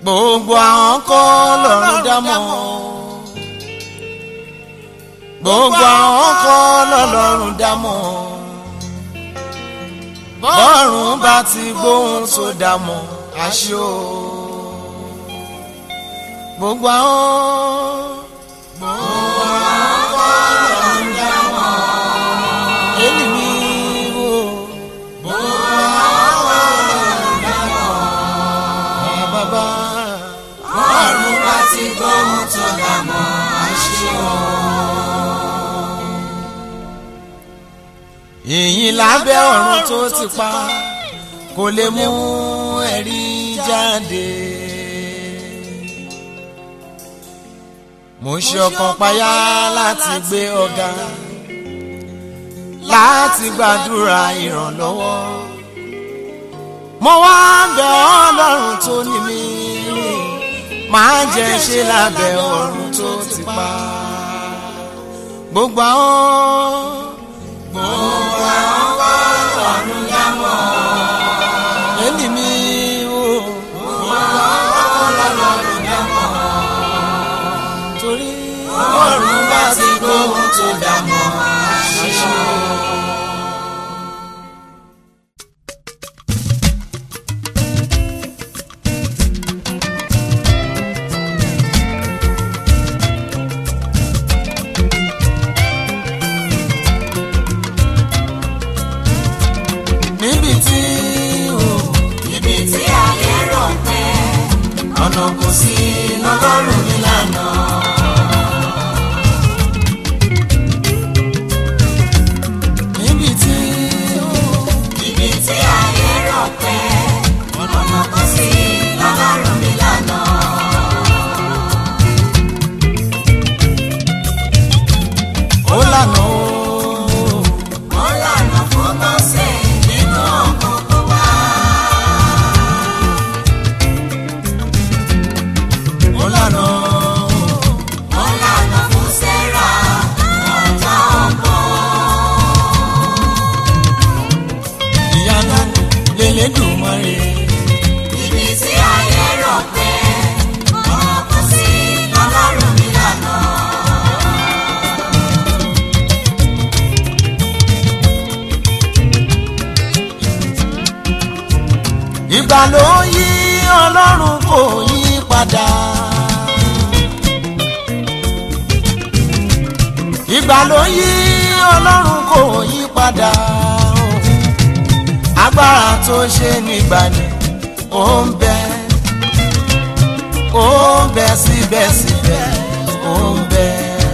gbogbo àwọn kọ́ lọ́rùn dámọ̀ gbogbo àwọn kọ́ lọ́lọ́run dámọ̀ bọ́ọ̀rùn bá ti gbóhùn sódà mọ́ àṣọ gbogbo àwọn. gbogbo àwọn kọ́ lọ́rùn dámọ̀ èyí ni o. gbogbo àwọn lọ́rùn dámọ̀ ẹ̀ bàbá. bọ́ọ̀rùn bá ti gbóhùn tó dàmọ́ àṣọ. ìyìn lábẹ́ ọ̀run tó ti pa kò lè mú ẹ̀rí jáde. mo ṣe ọkàn payá láti gbé ọ̀gá láti gbàdúrà ìrànlọ́wọ́. mo wá bẹ̀ ọlọ́run tó ní mi máa jẹ́ ṣe lábẹ́ ọ̀run tó ti pa gbogbo àwọn gbogbo àwọn kọ́ lọ́rùn dámọ̀. ẹni mi o gbogbo àwọn kọ́ lọ́rùn dámọ̀. torí bọ́ọ̀rùn bá ti gbóhùn tó dàmọ́ àṣọ. níbi tí o ibi tí ayé rò pé ọ̀nà kò sí lọ́lọ́run nílànà. níbi tí o ibi tí ayé rò pé ọ̀nà kò sí lọ́lọ́run nílànà. ó lànà o ó lànà fún mọ́sẹ̀ nínú ọ̀gbọ̀gbọ̀ wa. ó lànà o ó lànà fún sẹ́ra ọ̀tá ọ̀gbọ̀n. ìyanu lélẹ́dùnmọ́rẹ́ ibi tí ayé rò pé ọ̀nà kò sí lọ́lọ́run nílànà. ìgbà ló yí ọlọ́run kò yí padà. ìgbà ló yí ọlọ́run kò yí padà. agbára tó ṣe nígbà ni ó ń bẹ ó ń bẹ síbẹ̀síbẹ̀ ó ń bẹ.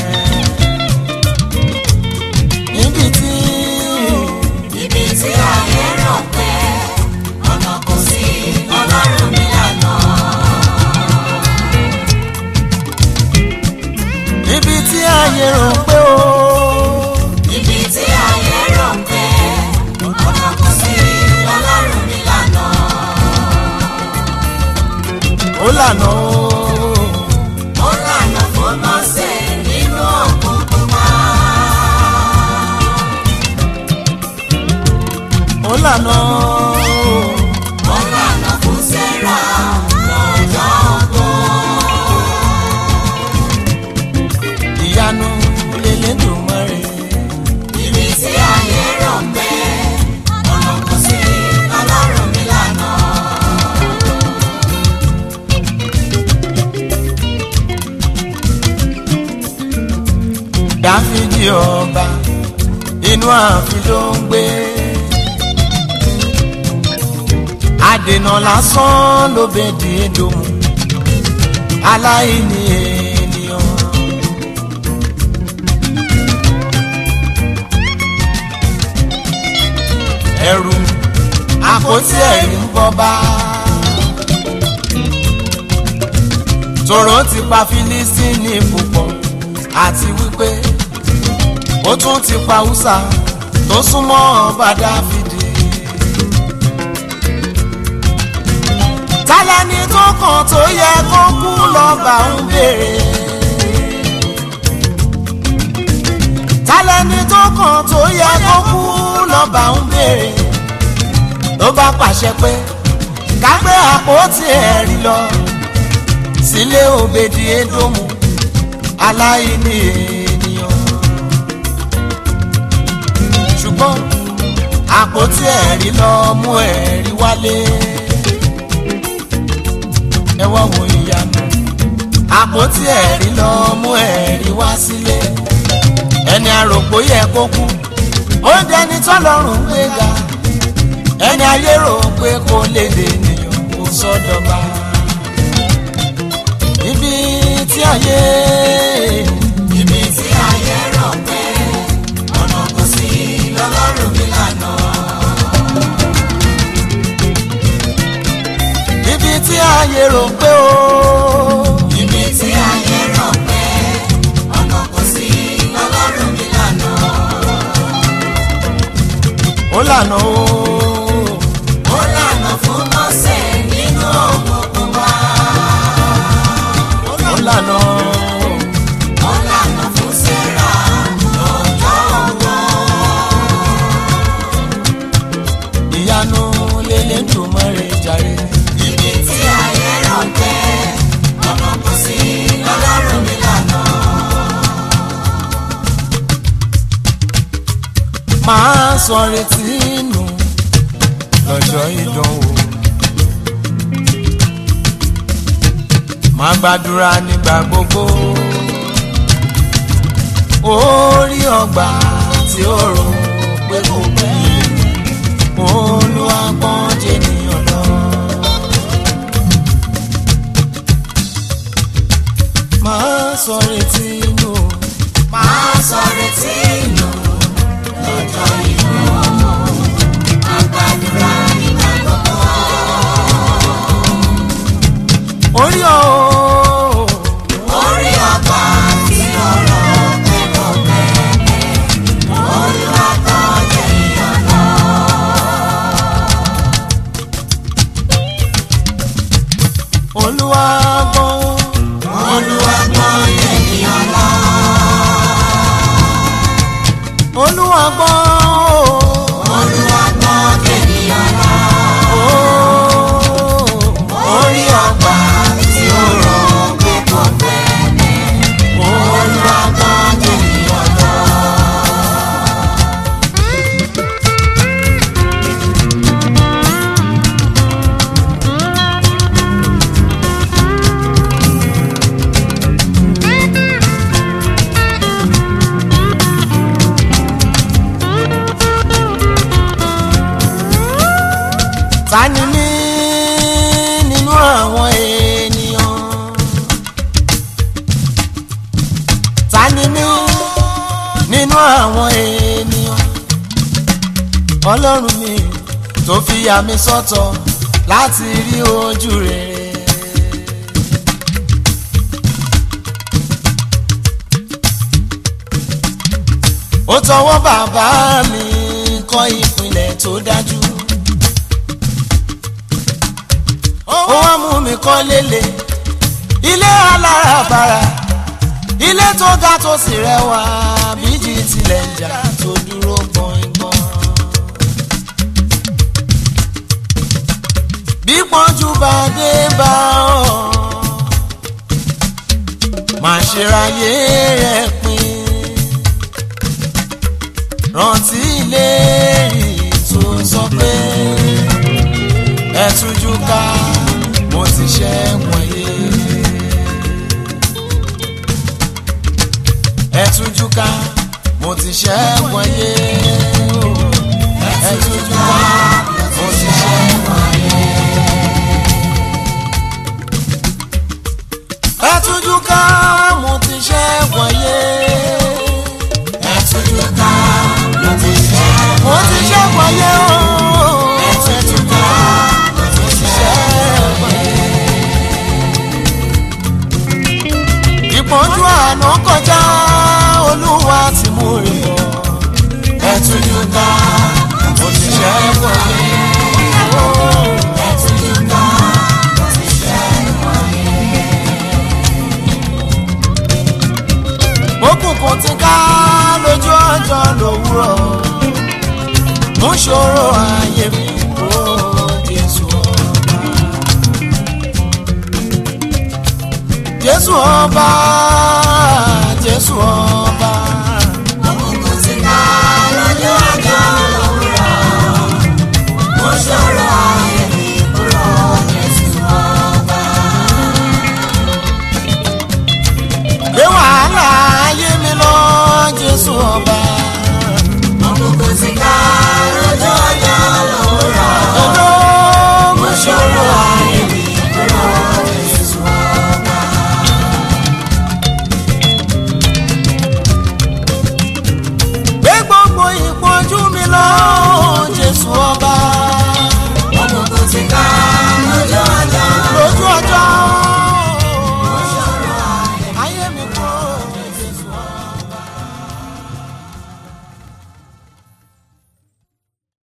níbi tí ibi tí ayé rò pé ọ̀nà kò sí lọ́lọ́run nílànà. níbi tí ayé rò pé ó. ibi tí ayé rò pé ọ̀nà kò sí lọ́lọ́run nílànà. ó lànà ó. ó lànà fún mọ́sẹ̀ nínú òkùnkùn wá. ó lànà ó. ó lànà fún sẹ́ra lọ́jọ́ ọgbọ́n. ìyanu lélẹ́dùnmọ́rẹ́. ibi tí ayé rò pé ọ̀nà kò sí lọ́lọ́run nílànà. dáfídì ọba inú ààfin ló ń gbé. àdènà lásán ló bèdì èdòmù aláìní ènìyàn. ẹrù àpótí ẹ̀rí ń bọ́ bá. tòró ti pa fílísítínì púpọ̀ àti wípé ó tún ti pa húsà tó súnmọ́ ọba dáfídì. tálẹ́ni tó kàn tó yẹ kó kú lọ́ba ń béèrè. tálẹ́ni tó kàn tó yẹ kó kú lọ́ba ń béèrè. ló bá pàṣẹ pé ká gbé àpótí ẹ̀rí lọ sílé òbèdì édòmù aláìní ènìyàn ṣùgbọ́n àpótí ẹ̀rí lọ mú ẹ̀rí wálé ẹ wá wo ìyanu àpótí ẹ̀rí lọ mú ẹ̀rí wá sílé ẹni àròpó yẹ kó kú ó dẹni tọ́lọ́run gbé ga ẹni ayé rò pé kò lè dènìyàn kò sọ́dọ̀ba ibi tí ayé ibi tí ayé rò pé ọ̀nà kò sí lọ́lọ́run mi lànà. ibi tí ayé rò pé ó ibi tí ayé rò pé ọ̀nà kò sí lọ́lọ́run mi lànà. ó lànà ó ó lànà fún mọ́sẹ̀ nínú òkùnkùn wá. ó lànà ó. ó lànà fún sẹ́ra lọ́jọ́ ọgbọ́n. ìyanu lélẹ̀ tó mọ́rẹ̀ jàre. ibi tí ayé rò pé ọ̀nà kò sí lọ́lọ́run mi lànà. máa sọ retí nù lọ́jọ́ ìdánwò. máa gbàdúrà nígbà gbogbo. orí ọgbà tí ó rò pé kò pẹ́. olúwa pọ́n jẹ́nìyàn lọ. máa sọ retí nù. máa sọ retí nù lọ́jọ́ ìlú àgbàdúrà nígbà gbogbo. orí ọ̀ orí ọba tí ọ̀rọ̀ pẹ̀lú bẹ́ẹ̀ olúwa tó jẹ́ ìyọ̀nà. olúwa gbọ́n. olúwa tó jẹ́ ìyọ̀nà. olúwa gbọ́ olúwa tó jẹ́ ìyọ̀nà. orí ọba tí ọ̀rọ̀ pẹ̀lú bẹ́ẹ̀ olúwa tó jẹ́ ìyọ̀nà. ta ni mí nínú àwọn ènìyàn ta ni mí nínú àwọn ènìyàn ọlọ́run mi tó fi yà mí sọ́tọ̀ láti rí ojú rere. ó tọwọ́ bàbá mi kọ́ ìpìlẹ̀ tó dájú. ó wá mú mi kọ́ lélẹ̀ ilé alárabàrà ilé tó ga tó sì rẹwà bíjì tilẹ̀ ń jà tó dúró gbọ̀ngbọ̀n. bí pọ́njú bá dé bá ọ máa ṣe ráyé rẹ̀ pin rántí ìlérí tó sọ pé ẹ tújú ká mo ti ṣẹ́gun ayé. ẹ tújú ká mo ti ṣẹ́gun ayé. ẹ tújú ká mo ti ṣẹ́gun ayé. ẹ tújú ká mo ti ṣẹ́gun ayé. ẹ tújú ká mo ti ṣẹ́gun mo ti ṣẹ́gun ayé o. ẹ tújú ká mo ti ṣẹ́gun ìpọ́njú àná kọjá olúwa ti mú rí bọ̀. ẹ tújú ká mo ti ṣẹ́gun jésù ọba jésù ọba.